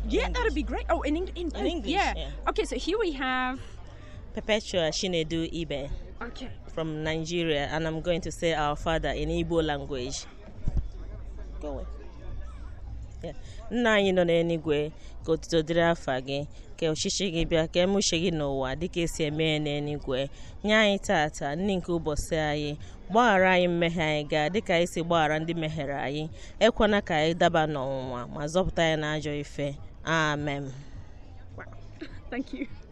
Yeah, that'd be great. Oh, in, Eng- in, In English, yeah. yeah. Okay, so here we have. Perpetua Shinedu Ibe Okay. from Nigeria, and I'm going to say our father in Igbo language. Go away. Yeah. Nna anyị nọ n'eluigwe ka otuto dịrị afa gị ka ọchịchị gị bịa ka emuche gị n'ụwa dịka esi eme ya n'eluigwe nye anyị tata nri nke ụbọchị anyị gbaghara anyị mmehie anyị gaa dịka anyị si gbaghara ndị mehiere anyị ekwana ka anyị daba n'ọnwụnwa ma zọpụta anyị n'ajọ ife amen Thank you.